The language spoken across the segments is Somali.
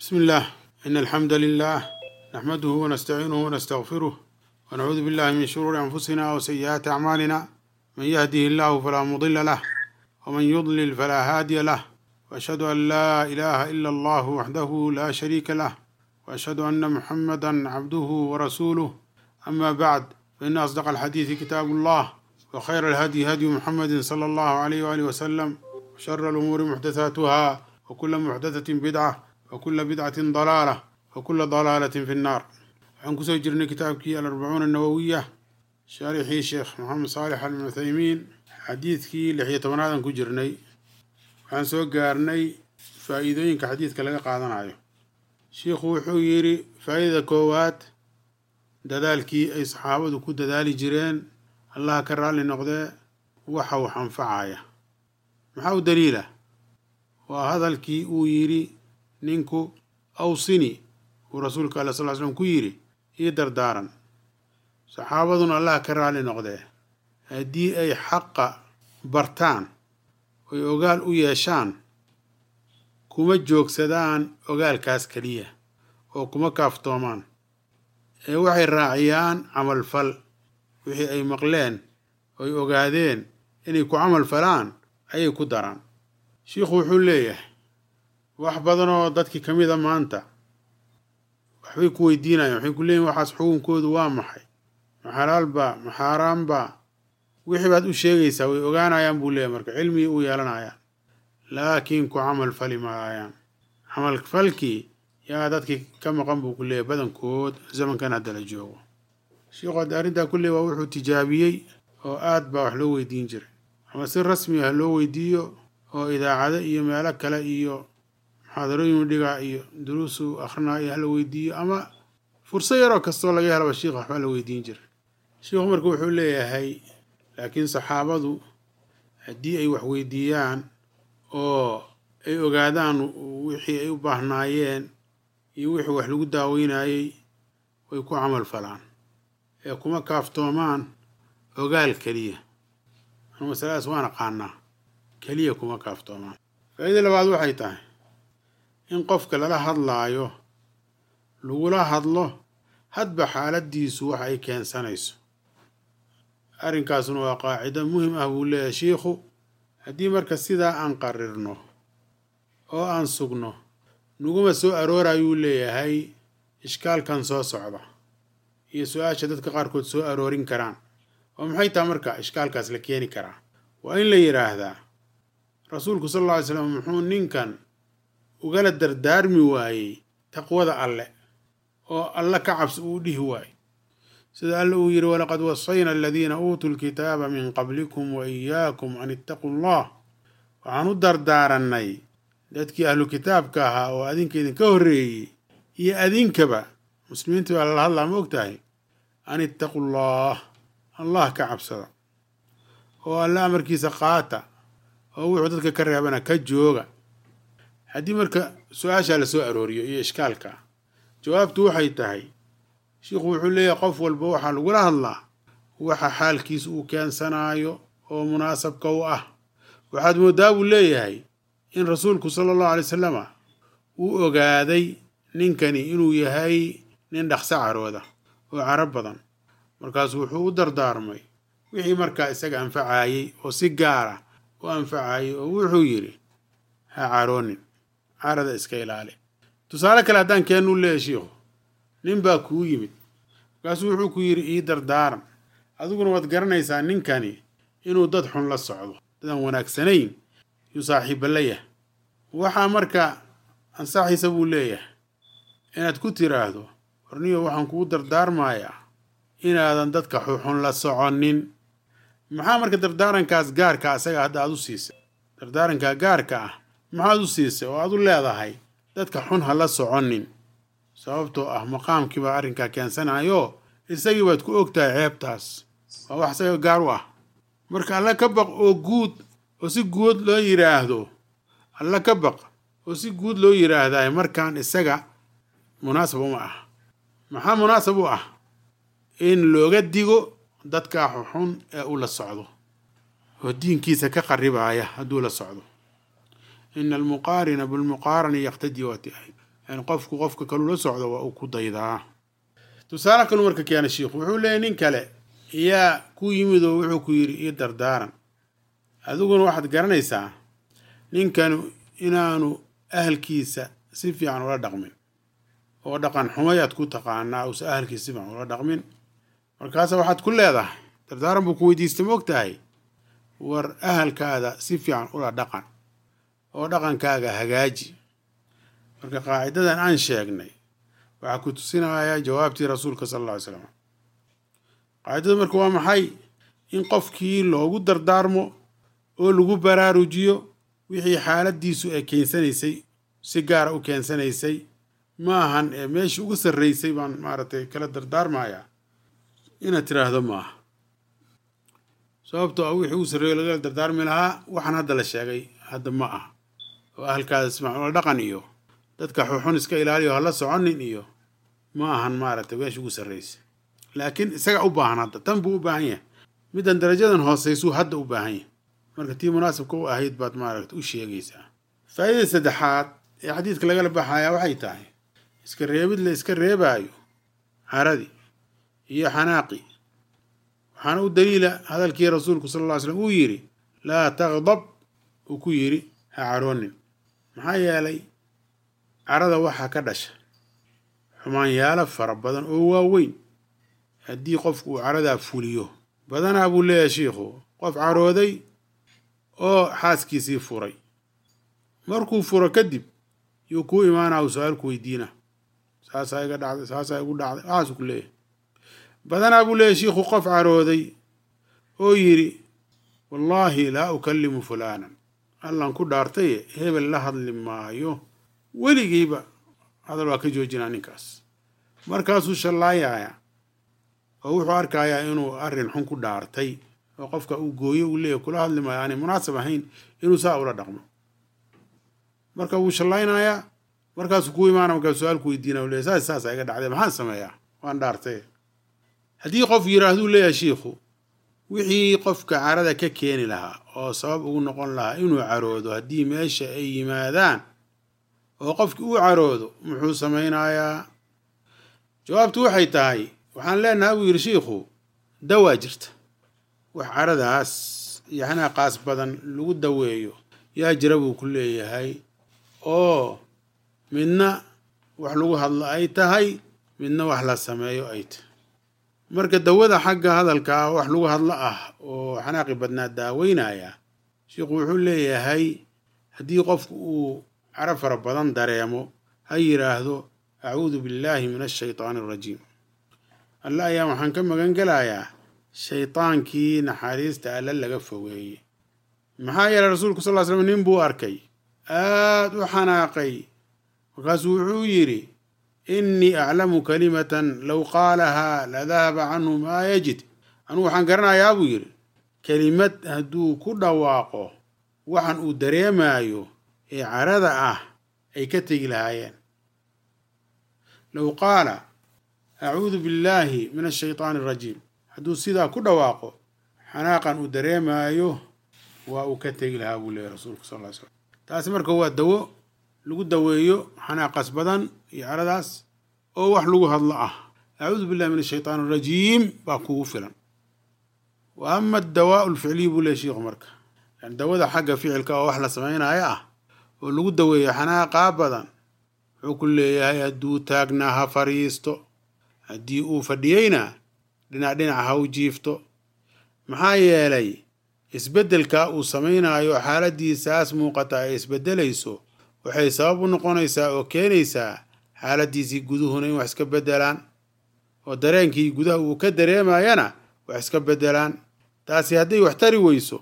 بسم الله إن الحمد لله نحمده ونستعينه ونستغفره ونعوذ بالله من شرور أنفسنا وسيئات أعمالنا من يهده الله فلا مضل له ومن يضلل فلا هادي له وأشهد أن لا إله إلا الله وحده لا شريك له وأشهد أن محمدا عبده ورسوله أما بعد فإن أصدق الحديث كتاب الله وخير الهدي هدي محمد صلى الله عليه وآله وسلم وشر الأمور محدثاتها وكل محدثة بدعة وكل بدعة ضلالة وكل ضلالة في النار waxaan kusoo jirnay kitaabkii alarbacuuna annawowiya shaarixii sheekh maxamed saalex al cuthaymiin xadiidkii lix iyo tobanaadaan ku jirnay waxaan soo gaarnay faa'iidooyinka xadiidka laga qaadanayo shiikhu wuxuu yidhi faa'idada koowaad dadaalkii ay saxaabadu ku dadaali jireen allaha ka raalli noqdee waxa wax anfacaya maxaa u daliila waa hadalkii uu yidhi ninku awsini uu rasuulka alla sal slam ku yidhi ii dardaaran saxaabaduna allah ka raalli noqdee haddii ay xaqa bartaan oy ogaal u yeeshaan kuma joogsadaan ogaalkaas keliya oo kuma kaaftoomaan ee waxay raaciyaan camalfal wixii ay maqleen oy ogaadeen inay ku camal falaan ayay ku daraan shiikhu wuxuu leeyahay wax badanoo dadkii ka mida maanta waxbay ku weydiinayaan waxay ku leeyihin waxaas xukunkoodu waa maxay ma xalaalba ma xaaraanba wixii baad u sheegaysaa way ogaanayaan buu leeyahy marka cilmigii u yeelanayaan laakiin ku camal fali maayaan camal falkii yaa dadkii ka maqan buu ku leeyahy badankood zamankan hadda la joogo shiikhu hadda arrintaa kulley waa wuxuu tijaabiyey oo aad baa wax loo weydiin jiray ama si rasmi ah loo weydiiyo oo idaacado iyo meelo kale iyo muxaadarooyin dhigaa iyo duruusu akrinaa iyo hala weydiiyo ama fursad yaroo kastoo laga helaba shiikh waxbaa la weydiin jiray shiikhu marka wuxuu leeyahay laakiin saxaabadu haddii ay wax weydiiyaan oo ay ogaadaan wixii ay u baahnaayeen iyo wixii wax lagu daaweynayey way ku camal falaan ee kuma kaaftoomaan ogaal keliya anu masaladaas waan aqaanaa keliya kuma kaaftoomaan faa'iida labaad waxay tahay in qofka lala hadlaayo lagula hadlo hadba xaaladdiisu wax ay keensanayso arrinkaasuna waa qaacido muhim ah buu leeyahay shiikhu haddii marka sidaa aan qarirno oo aan sugno naguma soo aroorayuu leeyahay ishkaalkan soo socda iyo su-aasha dadka qaarkood soo aroorin karaan oo maxay taha marka ishkaalkaas la keeni karaa waa in la yidhaahdaa rasuulku sal alla alay slam muxuu ninkan ugala dardaarmi waayey taqwada alle oo alle ka cabsi uu dhihi waayey sida alle uu yidhi walaqad wasayna aladiina uutuu lkitaaba min qablikum wa iyaakum an ittaquu allah waxaan u dardaarannay dadkii ahlu kitaabka ahaa oo adinka idinka horreeyey iyo adinkaba muslimiintii baa lala hadlaa ma og tahay an ittaquu allah allah ka cabsada oo alle amarkiisa qaata oo wuxuu dadka ka reebana ka jooga haddii marka su-aashaa la soo arooriyo iyo ishkaalka jawaabtu waxay tahay shiikhu wuxuu leeyahay qof walba waxaa lagula hadlaa waxa xaalkiisa uu keensanaayo oo munaasabka u ah waxaad moodaa buu leeyahay in rasuulku sala allahu alay wasalama uu ogaaday ninkani inuu yahay nin dhaqso carooda oo caro badan markaasu wuxuu u dardaarmay wixii markaa isaga anfacayey oo si gaara u anfacayey oo wuxuu yidhi ha caroonin carada iska ilaali tusaale kale haddaan keennuu leeyahy shiikhu nin baa kuu yimid markaasuu wuxuu ku yidhi ii dardaaran adiguna waad garanaysaa ninkani inuu dad xun la socdo dadaan wanaagsanayn yuu saaxiibba la yahay waxaa marka ansaxiisa buu leeyahay inaad ku tiraahdo warniyo waxaan kugu dardaarmayaa inaadan dadka xuxun la soconin maxaa marka dardaarankaas gaarka asaga hadda aad u siisay dardaarankaa gaarka ah maxaad u siisay oo aad u leedahay dadka xun ha la soconin sababtoo ah maqaamkii baa arrinkaa keensanayo isagii baad ku ogtahay ceebtaas waa wax isaga gaar u ah marka alla ka baq oo guud oo si guud loo yidhaahdo alla ka baq oo si guud loo yidhaahdaay markaan isaga munaasab uma ah maxaa munaasab u ah in looga digo dadkaa xuxun ee u la socdo oo diinkiisa ka qaribaya hadduu la socdo ina almuqaarina bilmuqaarani yaqtadii waati ahayd yani qofku qofka kalula socdo waa uu ku daydaa tusaale kalu marka keena shiikhu wuxuu leeyahy nin kale yaa ku yimid oo wuxuu ku yidhi io dardaaran adiguna waxaad garanaysaa ninkanu inaanu ahalkiisa si fiican ula dhaqmin oo dhaqan xumayaad ku taqaanaa uusa ahalkiisa si fiican ula dhaqmin markaasa waxaad ku leedahay dardaaran buu ku weydiistay ma og tahay war ahalkaada si fiican ula dhaqan oo dhaqankaaga hagaaji marka qaacidadan aan sheegnay waxaa ku tusinayaa jawaabtii rasuulka sala alla ly slam qaacidadu marka waa maxay in qofkii loogu dardaarmo oo lagu baraarujiyo wixii xaaladiisu ay keensanaysay si gaara u keensanaysay ma ahan ee meeshii ugu sarraysay baan maaragtay kala dardaarmayaa inaad tiraahdo maaha sababtoo ah wixii ugu sarreeyo lagala dardaarmi lahaa waxaan hadda la sheegay hadda ma ah oo ahalkaada ismacula dhaqan iyo dadka xuxun iska ilaaliyo hala soconin iyo ma ahan maaragtay meeshii ugu sarraysay laakiin isaga u baahan hadda tan buu u baahan yahay middan darajadan hooseysuu hadda u baahan yahay marka tii munaasibka u ahayd baad maaragta u sheegaysaa faa'idada saddexaad ee xadiidka lagala baxayaa waxay tahay iska reebid la iska reebaayo caradii iyo xanaaqi waxaana u daliila hadalkii rasuulku sala alla ly slam uu yidhi laa taqdab uu ku yidhi ha caroonin maxaa yeelay carada waxaa ka dhasha xumaanyaalo fara badan oo waaweyn haddii qofku uu caradaa fuliyo badanaa buu leeyahay shiikhu qof carooday oo xaaskiisii furay markuu furo kadib yuu kuu imaanaa uu su-aalku weydiina saasaa iga dhacday saasaa igu dhacday waxaasuu ku leeyahay badanaa buu leeyahay shiikhu qof carooday oo yidhi wallaahi laa ukallimu fulaanan allan ku dhaartaye hebel la hadli maayo weligiiba hadal waa ka joojinaa ninkaas markaasuu shallaayayaa oo wuxuu arkayaa inuu arrin xun ku dhaartay oo qofka uu gooyo uu leeyahy kula hadli maayo aanay munaasab ahayn inuu saa ula dhaqmo marka wuu shallaynayaa markaasuu ku imaana markaa su-aalku weydiina u leeyahy saas saasa iga dhacday maxaan sameeyaa waan dhaartay haddii qof yiraahduu leeyahay shiikhu wixii qofka carada ka keeni lahaa oo sabab ugu noqon lahaa inuu caroodo haddii meesha ay yimaadaan oo qofkii uu caroodo muxuu samaynayaa jawaabtu waxay tahay waxaan leenahay buu yidhi shiikhu dawaa jirta wax caradaas iyo xanaaqaas badan lagu daweeyo yaa jira buu ku leeyahay oo midna wax lagu hadlo ay tahay midna wax la sameeyo ay tahay marka dawada xagga hadalkaa wax lagu hadlo ah oo xanaaqi badnaa daaweynaya sheikhu wuxuu leeyahay haddii qofku uu caro fara badan dareemo ha yidhaahdo acuudu billaahi min ashaytaani arajiim alle ayaa waxaan ka magan gelayaa shaydaankii naxariista alle laga fogeeyey maxaa yeelay rasuulku sal ly slam nin buu arkay aad u xanaaqay markaasuu wuxuu yidhi innii aclamu kalimatan low qaalahaa ladahaba canhu maa yajid anugu waxaan garanayaa buu yidhi kelimad hadduu ku dhawaaqo waxan uu dareemaayo ee carada ah ay ka tegi lahaayeen low qaala acuudu billaahi min ashaytaani arajiim hadduu sidaa ku dhawaaqo xanaaqan uu dareemaayo waa uu ka tegi lahaa buu leeyahy rasuulku sal ly slam taasi marka waa dawo lagu daweeyo xanaaqas badan iyo caradaas oo wax lagu hadlo ah acuudu billahi min ashaytaan arajiim baa kugu filan wa ama adawaa lficliy buu leey shiikhu marka yani dawada xagga ficilka oo wax la samaynayo ah oo lagu daweeyo xanaaqaa badan wuxuu ku leeyahay hadduu taagnaa ha fariisto haddii uu fadhiyeyna dhinac dhinac ha u jiifto maxaa yeelay isbeddelkaa uu samaynayo xaaladiisaas muuqata ay isbeddelayso waxay sabab u noqonaysaa oo keenaysaa xaaladiisii guduhuna in wax iska beddelaan oo dareenkii gudaha uu ka dareemayana wax iska beddelaan taasi hadday wax tari weyso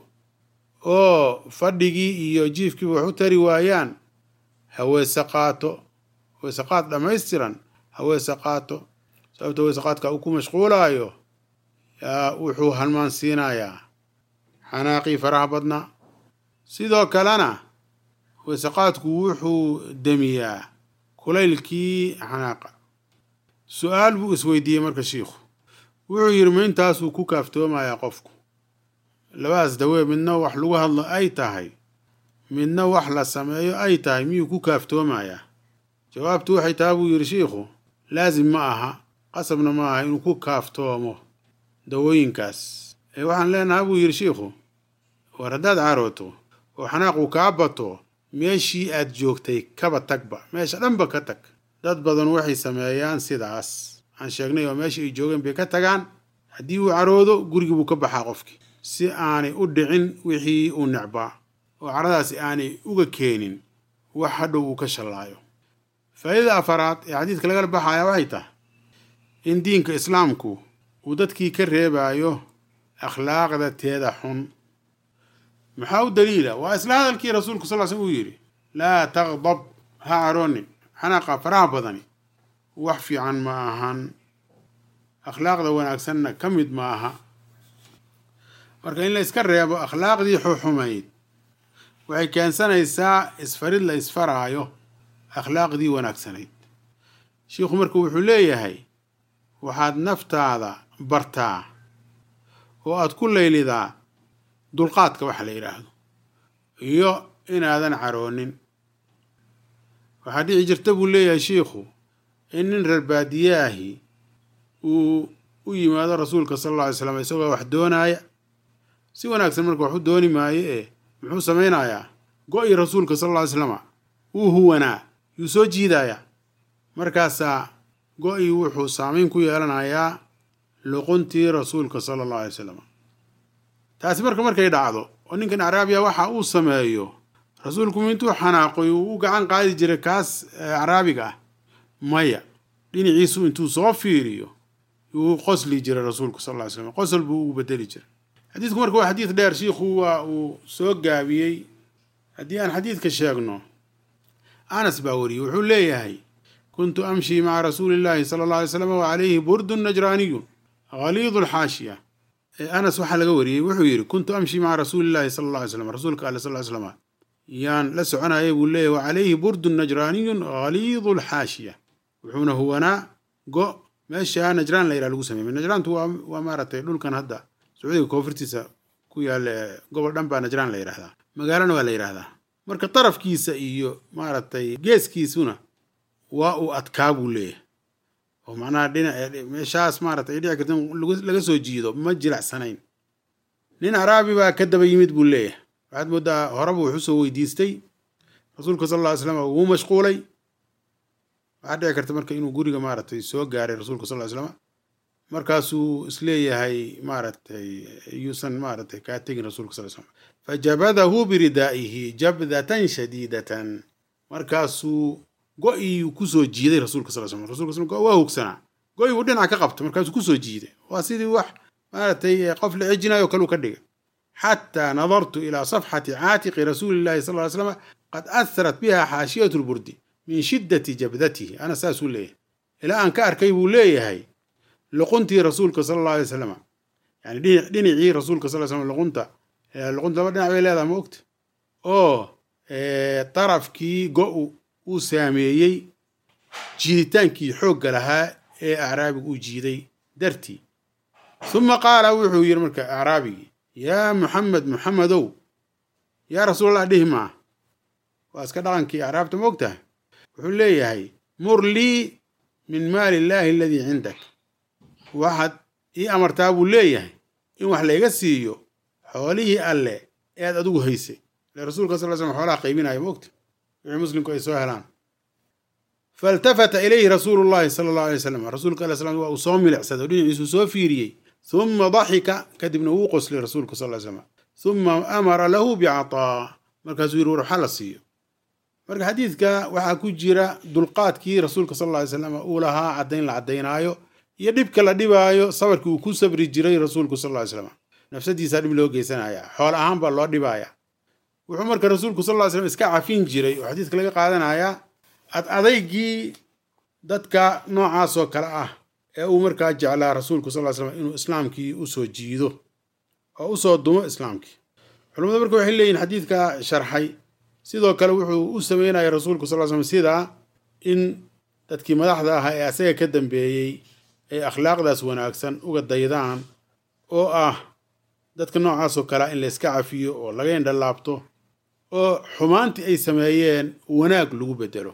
oo fadhigii iyo jiifkiiba wax u tari waayaan haweese qaato weese qaad dhammaystiran haweese qaato sababta weese qaadka uu ku mashquulaayo yaa wuxuu halmaan siinayaa xanaaqii faraha badnaa sidoo kalena weesaqaadku wuxuu demiyaa kulaylkii xanaaqa su-aal buu isweydiiyey marka shiikhu wuxuu yidhi ma intaasuu ku kaaftoomayaa qofku labadaas dawee midna wax lagu hadlo ay tahay midna wax la sameeyo ay tahay miyuu ku kaaftoomayaa jawaabtu waxay taha buu yidhi shiikhu laasim ma aha qasabna ma aha inuu ku kaaftoomo dawooyinkaas ee waxaan leenaha buu yidhi shiikhu war haddaad carooto oo xanaaqu kaa bato meeshii aad joogtay kaba tagba meesha dhanba ka tag dad badan waxay sameeyaan sidaas aan sheegnay oo meeshii ay joogeen bay ka tagaan haddii uu caroodo gurigii buu ka baxaa qofkii si aanay u dhicin wixii uu necbaa oo caradaasi aanay uga keenin wax hadhow uu ka shallaayo faa'iidada afaraad ee xadiidka lagala baxaya waxay tahay in diinka islaamku uu dadkii ka reebaayo akhlaaqda teeda xun maxaa u daliila waa isla hadalkii rasuulku sal sl uu yidhi laa taqdab ha caroonin xanaaqa faraha badani wax fiican ma ahan akhlaaqda wanaagsanna ka mid ma aha marka in la iska reebo akhlaaqdii xuxumayd waxay keensanaysaa isfarid la isfaraayo akhlaaqdii wanaagsanayd shiikhu marka wuxuu leeyahay waxaad naftaada bartaa oo aad ku laylidaa dulqaadka waxa la yidhaahdo iyo inaadan caroonin waxaa dhici jirta buu leeyahay shiikhu in nin reer baadiyaahi uu u yimaado rasuulka sala alla alay slam isagoo wax doonaaya si wanaagsan marka wax u dooni maayo ee muxuu samaynayaa go-i rasuulka sal alla ly slama wuu huwanaa yuu soo jiidayaa markaasaa go-i wuxuu saamayn ku yeelanayaa luquntii rasuulka sala allahu alay salam taasi marka markay dhacdo oo ninkan acraabiya waxa uu sameeyo rasuulku intuu xanaaqoy uu u gacan qaadi jiray kaas acraabiga ah maya dhinaciisu intuu soo fiiriyo uu qosli jiray rasuulku sal ly slam qosol buu ugu bedeli jiray xadiidku marka waa xadiid dheer shiikhu waa uu soo gaabiyey haddii aan xadiidka sheegno anas baa wariyey wuxuu leeyahay kuntu amshii maca rasuuli illaahi sala alla alay slam wa calayhi burdun najraaniyun haliidu lxaashiya anas waxaa laga wariyey wuxuu yidhi kuntu amshii maca rasuulillahi sala alla alay slam rasuulka ale sal slam yaan la soconayay buu leeyahy wa calayhi burdun najraaniyun haliidu lxaashiya wuxuuna huwanaa go meesha najraan la yidhaha lagu sameeyey najraantu waa waa maaragtay dhulkan hadda sacuudiga koonfurtiisa ku yaalla gobol dhan baa najraan la yidhahdaa magaalana waa la yidhahdaa marka darafkiisa iyo maaragtay geeskiisuna waa uu adkaa buu leeyahay oo macnaha dhinac meeshaas maaragtay ay dhici karta in laga soo jiido ma jilacsanayn nin caraabi baa ka daba yimid buu leeyahay waxaad moodaa horeba wuxuu soo weydiistay rasuulka sal alla ly slam wuu mashquulay waxaa dhici karta marka inuu guriga maaragtay soo gaaray rasuulka sal ly slam markaasuu isleeyahay maaragtay yuusan maaragtay kaa tegin rasuulka sal slam fajabadahu biridaa'ihi jabdatan shadiidatan markaasuu go-ii kusoo jiiday rasuulka sal slam rasulka sl waa hogsanaa go-i uu dhinaca ka qabta markaasuu kusoo jiiday waa sidii wax maaragtay qof la cijinayo kaluu ka dhigay xataa nadartu ilaa safxati caatiqi rasuuli llahi sal ly slam qad aharat biha xaashiyatu lburdi min shiddati jabdatihi ana saasuu leeyahay ilaa aan ka arkay buu leeyahay luquntii rasuulka sala alla alay wasalam yani dhinacii rasuulka sal slam luqunta luqunta laba dhinac bay leedaha ma ogta oo darafkii go-u uu saameeyey jiiditaankii xoogga lahaa ee acraabigu uu jiiday dartii uma qaala wuxuu yidhi marka acraabigii yaa muxamed muxamedow yaa rasuulallah dhihi maa waa iska dhaqankii acraabta ma og tahay wuxuu leeyahay mur lii min maali illaahi aladii cindak waxaad ii amartaa buu leeyahay in wax layga siiyo xoolihii alle ee aad adigu haysay ile rasuulka sal slam xoolaha qaybinaya ma ogta wixii muslimku ay soo helaan faltafata ilayhi rasuulu llahi sala allahu alay wasalam rasuulka ala slam waa uu soo milicsaday oo dhinaciisuu soo fiiriyey huma daxika kadibna wuu qoslay rasuulka sal ly slam huma amara lahu bicataa markaasuu yidhi war waxaa la siiyo marka xadiidka waxaa ku jira dulqaadkii rasuulka sal lla ly slam uu lahaa caddayn la caddaynaayo iyo dhibka la dhibaayo sabarkii uu ku sabri jiray rasuulku sal ly slam nafsadiisaa dhib loo geysanaya xool ahaan baa loo dhibaya wuxuu marka rasuulku sal ly slam iska cafin jiray oo xadiidka laga qaadanayaa ad adaygii dadka noocaasoo kale ah ee uu markaa jeclaa rasuulku sal ly slam inuu islaamkii usoo jiido oo usoo dumo islaamkii culamadu marka waxay leeyihin xadiidka sharxay sidoo kale wuxuu u sameynaya rasuulku sal slam sidaa in dadkii madaxda ahaa ee asaga ka dambeeyey ay akhlaaqdaas wanaagsan uga daydaan oo ah dadka noocaasoo kalea in la iska cafiyo oo laga indhalaabto oo xumaantii ay sameeyeen wanaag lagu bedelo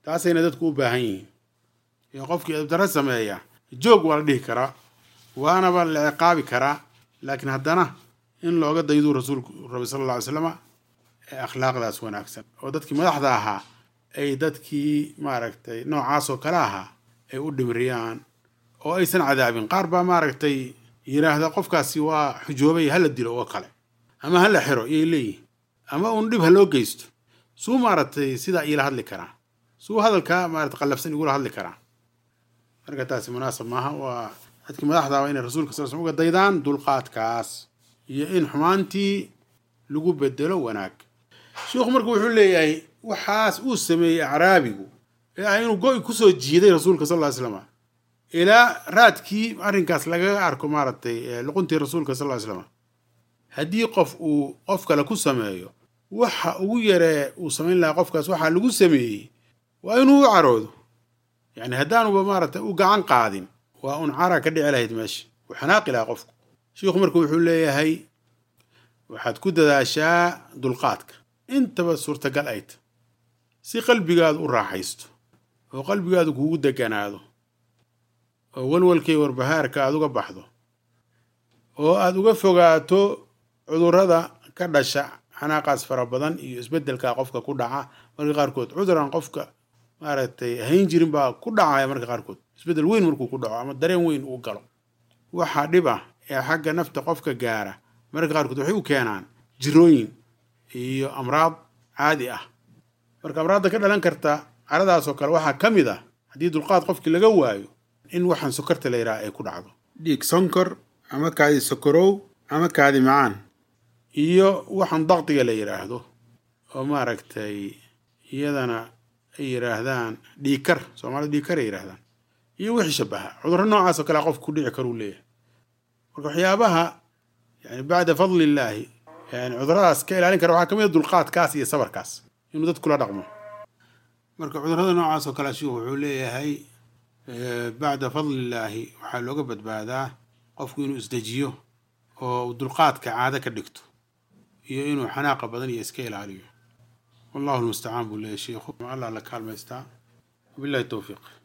taasayna dadku u baahan yihiin iyo qofkii edabdarro sameeya joog waa la dhihi karaa waanaba la ciqaabi karaa laakiin haddana in looga dayduu rasuulku rabay sala alla alay slama ee akhlaaqdaas wanaagsan oo dadkii madaxda ahaa ay dadkii maaragtay noocaasoo kale ahaa ay u dhimriyaan oo aysan cadaabin qaar baa maaragtay yidhaahda qofkaasi waa xujoobay hala dilo oo kale ama hala xiro iyay leeyihin ama uun dhib ha loo geysto suu maaragtay sidaa iila hadli karaa suu hadalkaa maarata qallafsan igula hadli karaa marka taasi munaasab maaha waa dadkii madaxda waa inay rasuulka sal slam uga daydaan dulqaadkaas iyo in xumaantii lagu bedelo wanaag sheikhu marka wuxuu leeyahay waxaas uu sameeyey acraabigu ee ah inuu go-i kusoo jiiday rasuulka sal ly slama ilaa raadkii arrinkaas lagaga arko maaragtay luquntii rasuulka sal ly slama haddii qof uu qof kale ku sameeyo waxa ugu yaree uu samayn lahaa qofkaas waxaa lagu sameeyey waa inuu u caroodo yacni haddaanuba maaragtay u gacan qaadin waa un cara ka dhici lahayd meesha uu xanaaqi lahaa qofku shiikhu marka wuxuu leeyahay waxaad ku dadaashaa dulqaadka intaba suurtagal ay ta si qalbigaadu u raaxaysto oo qalbigaadu kuugu deganaado oo walwalkay warbahaarka aad uga baxdo oo aad uga fogaato cudurrada ka dhasha xanaaqaas fara badan iyo isbeddelka qofka ku dhaca marka qaarkood cuduran qofka maaragtay hayn jirin baa ku dhacaya marka qaarkood isbeddel weyn markuu ku dhaco ama dareen weyn uu galo waxaa dhib ah ee xagga nafta qofka gaara marka qaarkood waxay u keenaan jirooyin iyo amraad caadi ah marka amraadda ka dhalan karta caradaasoo kale waxaa ka mid ah haddii dulqaad qofkii laga waayo in waxaan sokorta la yidhaha ay ku dhacdo dhiig sonkor ama kaadi sokorow ama kaadi macaan iyo waxaan dakdiga la yidhaahdo oo maaragtay iyadana ay yidhaahdaan dhiikar soomaalida dhiikar ay yidhahdaan iyo wixii shabaha cudurro noocaas oo kale qofka ku dhici karuu leeyahay marka waxyaabaha yani bacda fadli illaahi yani cuduradaas ka ilaalin kara waxaa ka mid a dulqaadkaas iyo sabarkaas inuu dad kula dhaqmo marka cudurrada noocaas oo kale shiikhu wuxuu leeyahay bacda fadli illaahi waxaa looga badbaadaa qofku inuu isdejiyo oo dulqaadka caado ka dhigto iyo inuu xanaaqa badan iyo iska ilaaliyo wallahu lmustacaan buu leeyahy shiikhu allah la kaalmaystaa wabillahi towfiiq